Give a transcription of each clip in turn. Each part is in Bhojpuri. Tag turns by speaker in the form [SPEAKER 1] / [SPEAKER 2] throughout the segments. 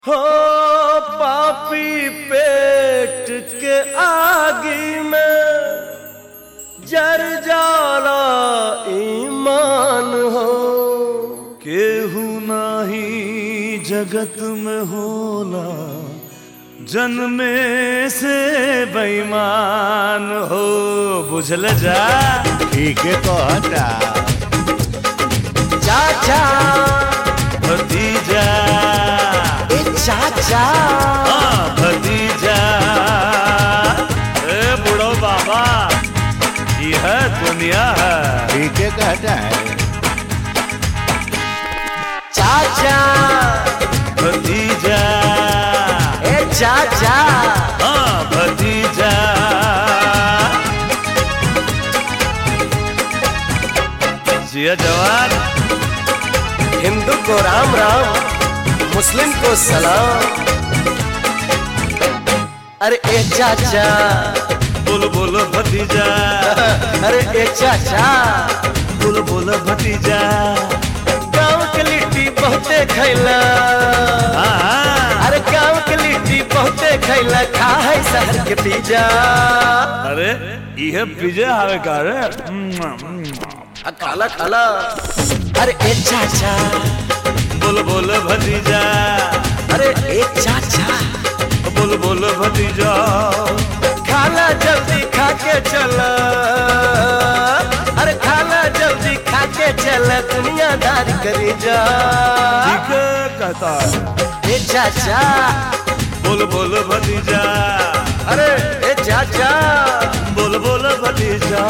[SPEAKER 1] हो पापी पेट के आगी में जर जाला ईमान हो
[SPEAKER 2] केहू नाही जगत में होला जन्मे से बेईमान हो बुझल जा
[SPEAKER 3] ठीक है कहता
[SPEAKER 1] चाचा
[SPEAKER 2] भतीजा
[SPEAKER 1] ए चाचा
[SPEAKER 2] हाँ भतीजा ए बुढ़ो बाबा यह दुनिया है
[SPEAKER 3] ठीक है कहता है
[SPEAKER 1] चाचा
[SPEAKER 2] भतीजा
[SPEAKER 1] ए चाचा
[SPEAKER 2] हाँ भतीजा जिया जवान
[SPEAKER 1] हिंदू को राम राम मुस्लिम को सलाम अरे ए चाचा
[SPEAKER 2] बोल बोल भतीजा
[SPEAKER 1] अरे ए चाचा
[SPEAKER 2] बोल बोल भतीजा
[SPEAKER 1] गाँव के लिट्टी बहुते खैला
[SPEAKER 2] हाँ,
[SPEAKER 1] अरे गाँव के लिट्टी बहुते खैला खा है शहर के पिज्जा
[SPEAKER 2] अरे यह पिज्जा हवे का रे
[SPEAKER 1] आ, खाला खाला अरे ए चाचा
[SPEAKER 2] बोल बोल भतीजा
[SPEAKER 1] अरे ए चाचा
[SPEAKER 2] बोल बोल भतीजा
[SPEAKER 1] खाना जल्दी खा के चला अरे खाना जल्दी खा के चला दुनियादारी करी जा
[SPEAKER 2] ठीक कहता है
[SPEAKER 1] ए चाचा
[SPEAKER 2] बोल बोल भतीजा
[SPEAKER 1] अरे ए चाचा
[SPEAKER 2] बोल बोल भतीजा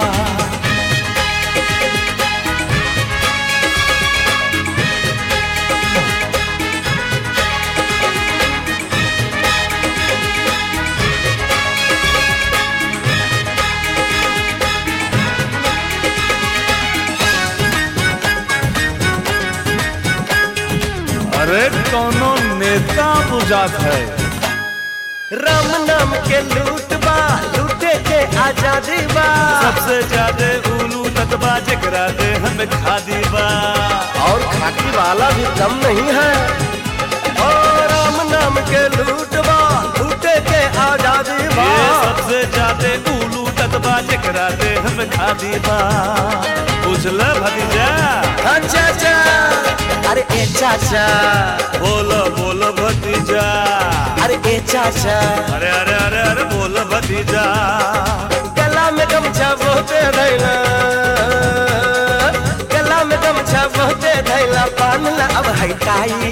[SPEAKER 2] अरे कौनो नेता बुझात है
[SPEAKER 1] राम नाम के लूट बा लूटे के आजादी बा
[SPEAKER 2] सबसे ज्यादा उलू ततबा जकरा दे हमें खादी बा
[SPEAKER 1] और खाकी वाला भी कम नहीं है ओ राम नाम के लूट बा लूटे के आजादी बा
[SPEAKER 2] ये सबसे ज्यादा उलू ततबा जकरा दे हमें खादी बा बुझल भतीजा
[SPEAKER 1] हाँ चाचा अरे ए चाचा
[SPEAKER 2] बोल बोल भतीजा
[SPEAKER 1] अरे ए चाचा
[SPEAKER 2] अरे अरे अरे अरे बोल भतीजा
[SPEAKER 1] गला में गमछा बहुते धैला गला में गमछा बहुते धैला बांधला अब हटाई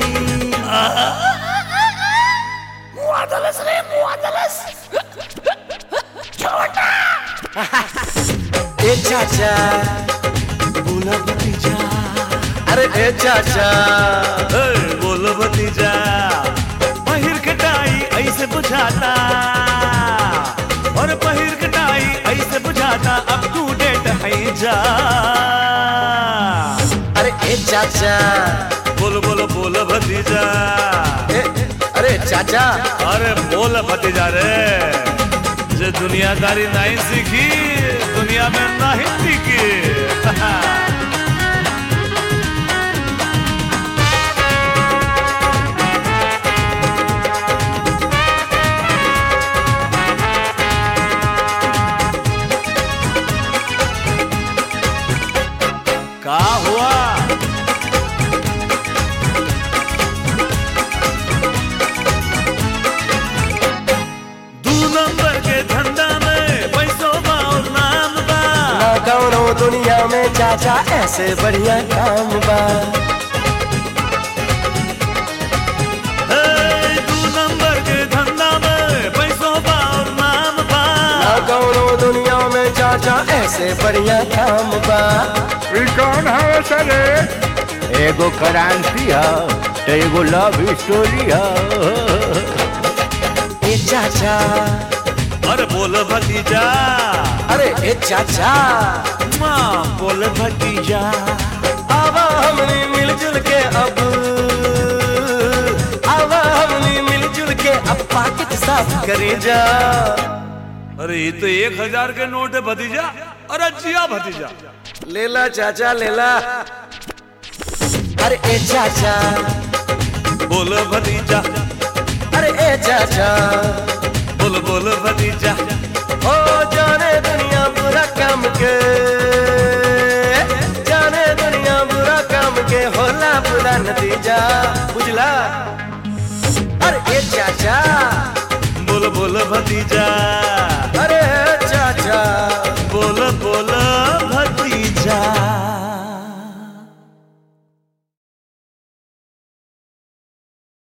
[SPEAKER 1] ए चाचा
[SPEAKER 2] बोल भतीजा
[SPEAKER 1] अरे ए चाचा
[SPEAKER 2] हे, बोल भतीजा पहिर कटाई ऐसे बुझाता और पहिर कटाई ऐसे बुझाता अब तू डेट है जा
[SPEAKER 1] अरे ए चाचा
[SPEAKER 2] बोल बोल बोल भतीजा
[SPEAKER 1] ए, अरे चाचा
[SPEAKER 2] अरे बोल भतीजा रे जे दुनियादारी नहीं सीखी दुनिया में नहीं टिकी का हुआ दू नंबर के धंधा में पैसों बा और नाम बा
[SPEAKER 1] ना कौनो दुनिया में चाचा ऐसे बढ़िया काम बा
[SPEAKER 2] हे, दू नंबर के धंधा में पैसों बा और नाम बा
[SPEAKER 1] ना कौनो दुनिया में चाचा ऐसे बढ़िया काम बा
[SPEAKER 3] ई कौन है सरे एगो क्रांति है तो एगो लव स्टोरी है
[SPEAKER 1] ए चाचा
[SPEAKER 2] अरे बोल भतीजा
[SPEAKER 1] अरे ए चाचा
[SPEAKER 2] माँ बोल भतीजा
[SPEAKER 1] आवा हमनी मिलजुल के अब आवा हमनी मिलजुल के अब पाकिट साफ करे जा
[SPEAKER 2] अरे ये तो एक हजार के नोट है भतीजा अरे जिया भतीजा
[SPEAKER 1] लेला चाचा लेला अरे ए चाचा
[SPEAKER 2] बोल भतीजा
[SPEAKER 1] अरे ए चाचा
[SPEAKER 2] बोल बोल भतीजा
[SPEAKER 1] ओ जाने दुनिया बुरा काम के जाने दुनिया बुरा काम के होला बुरा नतीजा बुझला अरे ए चाचा
[SPEAKER 2] बोल बोल भतीजा
[SPEAKER 1] अरे चाचा
[SPEAKER 2] बोल बोल